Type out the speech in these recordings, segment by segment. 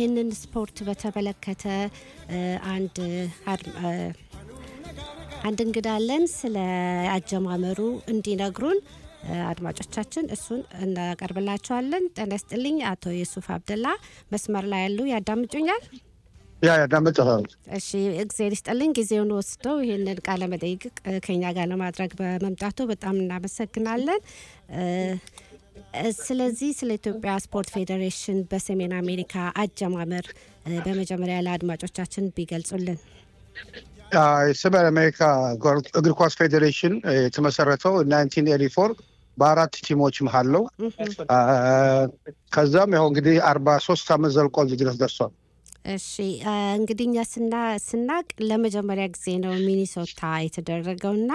ይህንን ስፖርት በተመለከተ አንድ አንድ እንግዳ አለን። ስለ አጀማመሩ እንዲነግሩን አድማጮቻችን እሱን እናቀርብላቸዋለን። ጤና ይስጥልኝ አቶ ዩሱፍ አብደላ መስመር ላይ ያሉ ያዳምጩኛል? ያ ያዳምጫል። እሺ እግዜር ይስጥልኝ ጊዜውን ወስደው ይህንን ቃለ መጠይቅ ከኛ ጋር ለማድረግ በመምጣቱ በጣም እናመሰግናለን። ስለዚህ ስለ ኢትዮጵያ ስፖርት ፌዴሬሽን በሰሜን አሜሪካ አጀማመር በመጀመሪያ ለአድማጮቻችን ቢገልጹልን። የሰሜን አሜሪካ እግር ኳስ ፌዴሬሽን የተመሰረተው ናይንቲን ኤቲ ፎር በአራት ቲሞች መሀል ነው። ከዛም ያው እንግዲህ አርባ ሶስት አመት ዘልቆ እዚህ ድረስ ደርሷል። እሺ እንግዲህ እኛ ስናቅ ለመጀመሪያ ጊዜ ነው ሚኒሶታ የተደረገውና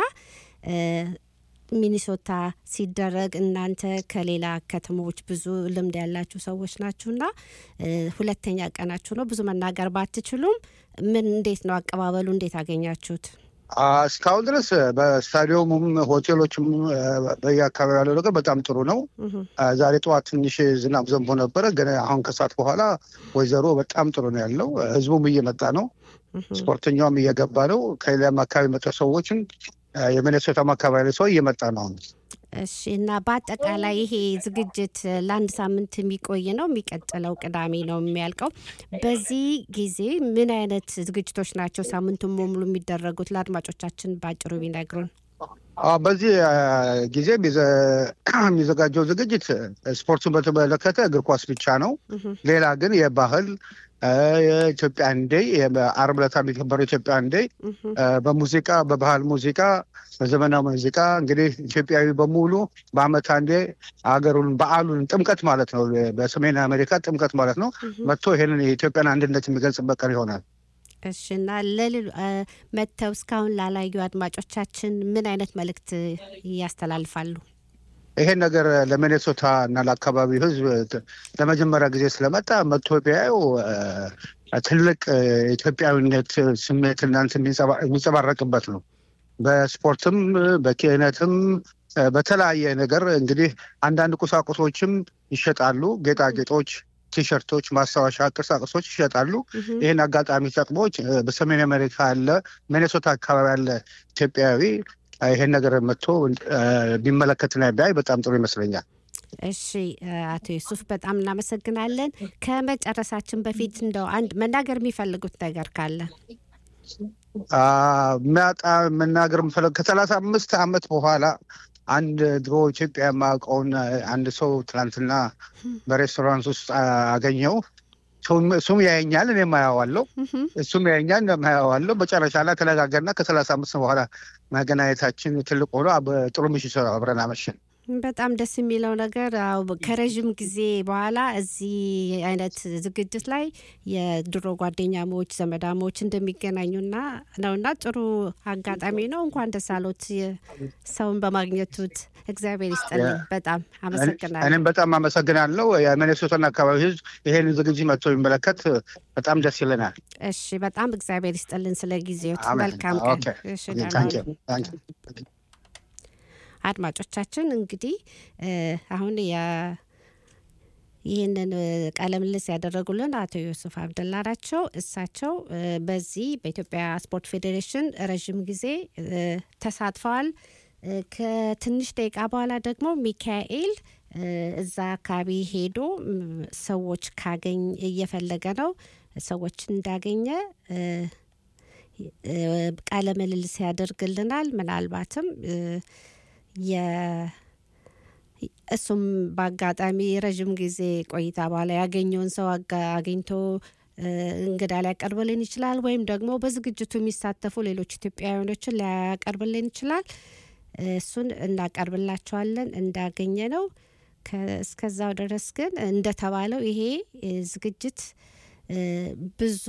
ሚኒሶታ ሲደረግ እናንተ ከሌላ ከተሞች ብዙ ልምድ ያላችሁ ሰዎች ናችሁና ሁለተኛ ቀናችሁ ነው። ብዙ መናገር ባትችሉም ምን እንዴት ነው አቀባበሉ? እንዴት አገኛችሁት? እስካሁን ድረስ በስታዲየሙም ሆቴሎችም በየአካባቢ ያለው ነገር በጣም ጥሩ ነው። ዛሬ ጠዋት ትንሽ ዝናብ ዘንቦ ነበረ፣ ግን አሁን ከሰዓት በኋላ ወይዘሮ በጣም ጥሩ ነው ያለው። ህዝቡም እየመጣ ነው፣ ስፖርተኛውም እየገባ ነው። ከሌላም አካባቢ መጠ ሰዎችን የሚኔሶታም አካባቢ ሰው እየመጣ ነው። እሺ እና በአጠቃላይ ይሄ ዝግጅት ለአንድ ሳምንት የሚቆይ ነው። የሚቀጥለው ቅዳሜ ነው የሚያልቀው። በዚህ ጊዜ ምን አይነት ዝግጅቶች ናቸው ሳምንቱን በሙሉ የሚደረጉት? ለአድማጮቻችን በአጭሩ ቢነግሩን። በዚህ ጊዜ የሚዘጋጀው ዝግጅት ስፖርቱን በተመለከተ እግር ኳስ ብቻ ነው። ሌላ ግን የባህል የኢትዮጵያን ዴይ አርብ ዕለት የሚከበረው ኢትዮጵያን ዴይ በሙዚቃ በባህል ሙዚቃ በዘመናዊ ሙዚቃ እንግዲህ ኢትዮጵያዊ በሙሉ በአመት አንዴ ሀገሩን በዓሉን ጥምቀት ማለት ነው። በሰሜን አሜሪካ ጥምቀት ማለት ነው። መጥቶ ይሄንን የኢትዮጵያን አንድነት የሚገልጽበት ቀን ይሆናል። እሺ እና ለሌሉ መጥተው እስካሁን ላላዩ አድማጮቻችን ምን አይነት መልእክት ያስተላልፋሉ? ይሄን ነገር ለሚኔሶታ እና ለአካባቢው ሕዝብ ለመጀመሪያ ጊዜ ስለመጣ መጥቶ ቢያዩ ትልቅ ኢትዮጵያዊነት ስሜት እናንተ የሚንጸባረቅበት ነው። በስፖርትም በኪነትም በተለያየ ነገር እንግዲህ አንዳንድ ቁሳቁሶችም ይሸጣሉ። ጌጣጌጦች፣ ቲሸርቶች፣ ማስታወሻ ቅርሳቅሶች ይሸጣሉ። ይህን አጋጣሚ ጠቅሞች በሰሜን አሜሪካ ያለ ሚኔሶታ አካባቢ ያለ ኢትዮጵያዊ ይሄን ነገር መጥቶ ቢመለከትና ቢያይ በጣም ጥሩ ይመስለኛል። እሺ አቶ ዩሱፍ በጣም እናመሰግናለን። ከመጨረሳችን በፊት እንደው አንድ መናገር የሚፈልጉት ነገር ካለ ሚያጣ መናገር የምፈለግ ከሰላሳ አምስት ዓመት በኋላ አንድ ድሮ ኢትዮጵያ የማውቀውን አንድ ሰው ትናንትና በሬስቶራንት ውስጥ አገኘው። እሱም ያየኛል፣ እኔም አየዋለሁ። እሱም ያየኛል፣ እኔም አየዋለሁ። መጨረሻ ላይ ተነጋገርና ከሰላሳ አምስት በኋላ መገናኘታችን ትልቅ ሆኖ ጥሩ ምሽት አብረን አመሸን። በጣም ደስ የሚለው ነገር ከረዥም ጊዜ በኋላ እዚህ አይነት ዝግጅት ላይ የድሮ ጓደኛሞች ዘመዳሞች እንደሚገናኙና ነውና ጥሩ አጋጣሚ ነው። እንኳን ደስ አሎት ሰውን በማግኘቱት እግዚአብሔር ይስጥልኝ። በጣም አመሰግናለሁ። እኔም በጣም አመሰግናለሁ። የሚኔሶታን አካባቢ ሕዝብ ይሄን ዝግጅት መጥቶ የሚመለከት በጣም ደስ ይለናል። እሺ፣ በጣም እግዚአብሔር ይስጥልን ስለ ጊዜዎት። መልካም ቀን። እሺ አድማጮቻችን እንግዲህ አሁን ይህንን ቃለ ምልልስ ያደረጉልን አቶ ዮሱፍ አብደላ ናቸው። እሳቸው በዚህ በኢትዮጵያ ስፖርት ፌዴሬሽን ረዥም ጊዜ ተሳትፈዋል። ከትንሽ ደቂቃ በኋላ ደግሞ ሚካኤል እዛ አካባቢ ሄዶ ሰዎች ካገኝ እየፈለገ ነው ሰዎች እንዳገኘ ቃለ ምልልስ ያደርግልናል። ምናልባትም እሱም በአጋጣሚ ረዥም ጊዜ ቆይታ በኋላ ያገኘውን ሰው አግኝቶ እንግዳ ሊያቀርብልን ይችላል። ወይም ደግሞ በዝግጅቱ የሚሳተፉ ሌሎች ኢትዮጵያውያኖችን ሊያቀርብልን ይችላል። እሱን እናቀርብላቸዋለን እንዳገኘ ነው። እስከዛው ድረስ ግን እንደተባለው ይሄ ዝግጅት ብዙ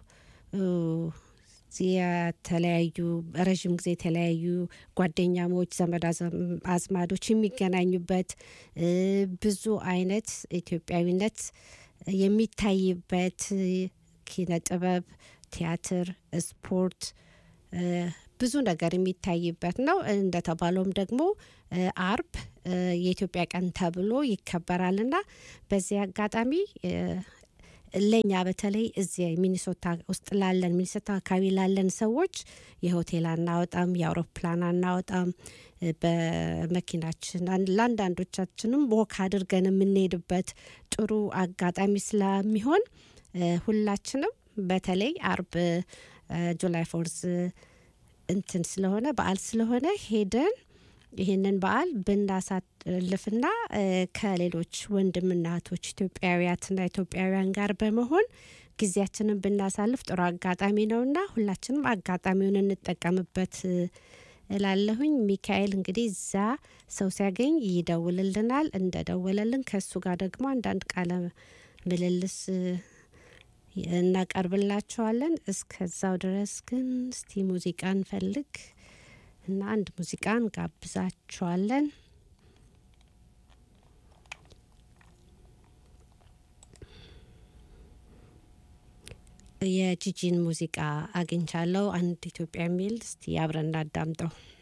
የተለያዩ ረዥም ጊዜ የተለያዩ ጓደኛሞች፣ ዘመድ አዝማዶች የሚገናኙበት ብዙ አይነት ኢትዮጵያዊነት የሚታይበት ኪነ ጥበብ፣ ቲያትር፣ ስፖርት ብዙ ነገር የሚታይበት ነው። እንደተባለውም ደግሞ አርብ የኢትዮጵያ ቀን ተብሎ ይከበራልና በዚህ አጋጣሚ ለእኛ በተለይ እዚህ ሚኒሶታ ውስጥ ላለን ሚኒሶታ አካባቢ ላለን ሰዎች የሆቴል አናወጣም፣ የአውሮፕላን አናወጣም። በመኪናችን ለአንዳንዶቻችንም ወክ አድርገን የምንሄድበት ጥሩ አጋጣሚ ስለሚሆን ሁላችንም በተለይ አርብ ጁላይ ፎርዝ እንትን ስለሆነ በዓል ስለሆነ ሄደን ይህንን በዓል ብናሳልፍና ከሌሎች ወንድምና እህቶች ኢትዮጵያውያትና ኢትዮጵያውያን ጋር በመሆን ጊዜያችንን ብናሳልፍ ጥሩ አጋጣሚ ነውና ሁላችንም አጋጣሚውን እንጠቀምበት እላለሁኝ። ሚካኤል እንግዲህ እዛ ሰው ሲያገኝ ይደውልልናል። እንደደወለልን ከእሱ ጋር ደግሞ አንዳንድ ቃለ ምልልስ እናቀርብላችኋለን። እስከዛው ድረስ ግን እስቲ ሙዚቃ እንፈልግ እና አንድ ሙዚቃ እንጋብዛችኋለን። የጂጂን ሙዚቃ አግኝቻለሁ። አንድ ኢትዮጵያ የሚል እስቲ አብረን እናዳምጠው።